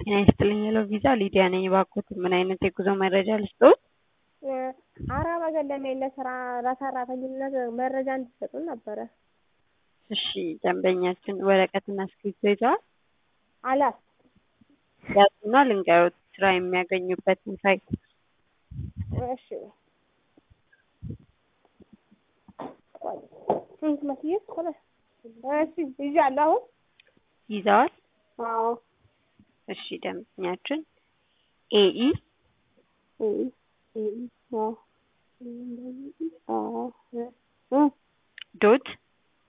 ጤና ይስጥልኝ ሄሎ ቪዛ ሊዲያ ነኝ። እባክዎት ምን አይነት የጉዞ መረጃ ልስጥዎት? አረብ ሀገር ለመሄድ ለስራ ለሰራተኝነት መረጃ እንድትሰጡን ነበረ። እሺ ደንበኛችን ወረቀትና እስክሪብቶ ይዘዋል? አላት ያዙና ልንገሮት ስራ የሚያገኙበትን ሳይት እሺ ስንት መስዬ ኮለ እሺ ይዣለሁ አሁን ይዘዋል? አዎ እሺ ደንበኛችን ኤኢ ኤኢ ኤኢ አዎ አዎ እ ዶት